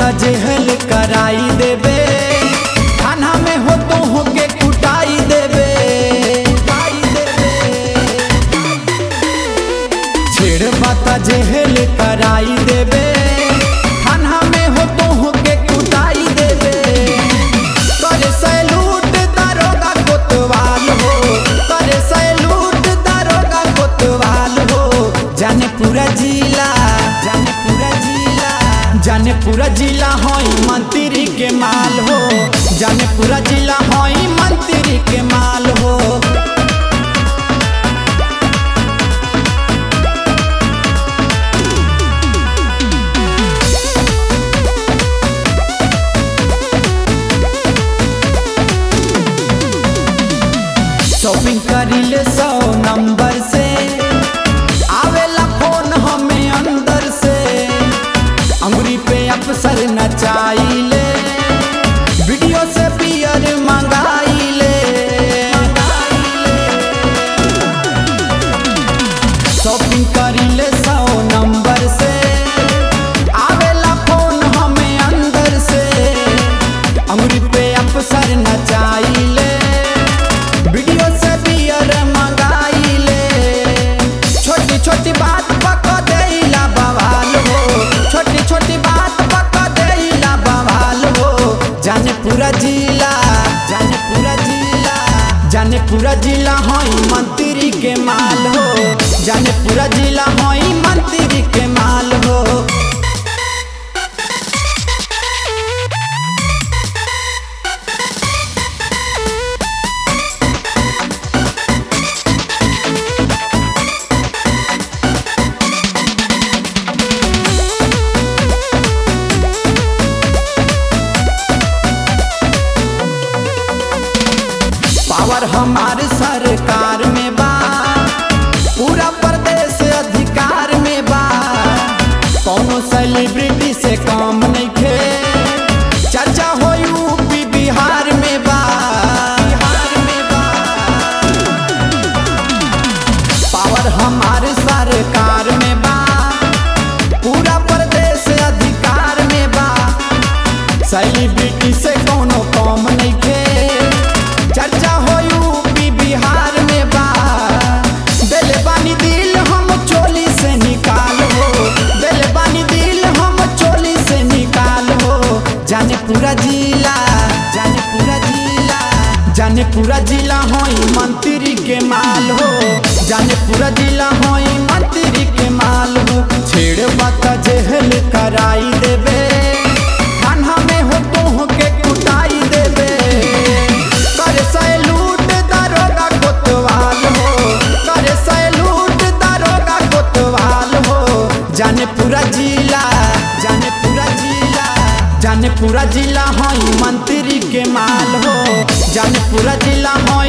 बात जेहल कराई देबे खाना में हो तो हो के कुटाई देबे कुटाई देबे छेड़ बात जेहल कराई देबे खाना में हो तो हो के कुटाई देबे करे सैलूट दारोगा कोतवाल हो करे सैलूट दारोगा कोतवाल हो जाने पूरा जिला जाने पूरा जिला जाने पूरा जिला होई मंत्री के माल हो जाने पूरा जिला होई मंत्री के माल हो शॉपिंग करिले सौ नंबर से आवेला फोन हमें अंदर से अंगुरी पे अफसर नचाइले वीडियो से पियर मंगाइले शॉपिंग करिले सौ नंबर से आवेला फोन हमें अंदर से अंगुरी पे अफसर नचाइले वीडियो से बियर मंगाइले छोटी छोटी बात पका देला बवाल हो छोटी छोटी बात पका देला बवाल हो जाने पूरा जिला जाने पूरा जिला जाने पूरा जिला होई मंत्री के माल हो जाने पूरा जिला होई मंत्री के माल हो पावर हमारे सरकार में बा पूरा प्रदेश अधिकार में बा कौनो सेलिब्रिटी से काम नहीं खे चर्चा हो यूपी बिहार में बा बिहार में बा पावर हमारे सरकार में बा पूरा प्रदेश अधिकार में बा सेलिब्रिटी से कोनो कम नहीं खे चर्चा हो यूपी बिहार में बा दिल बानी दिल हम चोली से निकाल हो दिल बानी दिल हम चोली से निकाल हो जाने पूरा जिला जाने पूरा जिला जाने पूरा जिला होई मंत्री के माल हो जाने पूरा जिला होई मंत्री के माल हो छेड़ बात जेहल कराई देबे खाना में हो तो हो के कुटाई देबे करे सैलूट दारोगा कोतवाल हो करे सैलूट दारोगा कोतवाल हो जाने पूरा जिला जाने पूरा जिला जाने पूरा जिला होई मंत्री के माल हो जाने पूरा जिला होई